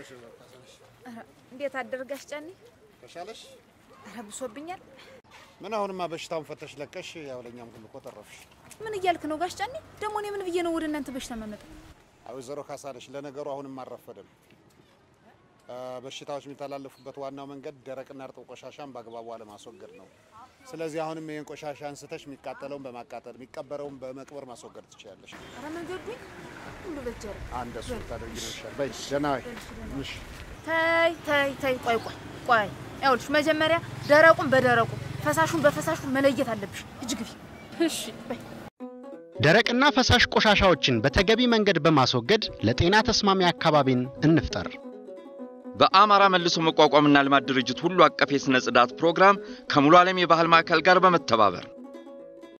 ኧረ እንዴት አደርጋሽ ጫኔ? ተሻለሽ? ኧረ ብሶብኛል። ምን አሁንማ በሽታውን ፈተሽ ለቀሽ፣ ያው ለእኛም ሁሉ እኮ ተረፍሽ። ምን እያልክ ነው ጋሽ ጫኔ? ደግሞ እኔ ምን ብዬ ነው ወደ እናንተ በሽታ መመጣ? አይ ወይዘሮ ካሳለሽ፣ ለነገሩ አሁንም አልረፈደም። አ፣ በሽታዎች የሚተላለፉበት ዋናው መንገድ ደረቅና እርጥብ ቆሻሻን በአግባቡ አለማስወገድ ነው። ስለዚህ አሁንም ይህን ቆሻሻ አንስተሽ የሚቃጠለውን በማቃጠል የሚቀበረውን በመቅበር ማስወገድ ትችያለሽ። ኧረ መንገዱኝ ሁሉ በጀረ አንድ እሱ ታደርጊ ነው ይሻል። በይ ደህና ዋይ። እሺ ተይ ተይ ተይ፣ ቆይ ቆይ ቆይ፣ ይኸውልሽ መጀመሪያ ደረቁን በደረቁ ፈሳሹን በፈሳሹ መለየት አለብሽ። እጅ ግቢ። እሺ በይ ደረቅና ፈሳሽ ቆሻሻዎችን በተገቢ መንገድ በማስወገድ ለጤና ተስማሚ አካባቢን እንፍጠር። በአማራ መልሶ መቋቋምና ልማት ድርጅት ሁሉ አቀፍ የሥነ ጽዳት ፕሮግራም ከሙሉ ዓለም የባህል ማዕከል ጋር በመተባበር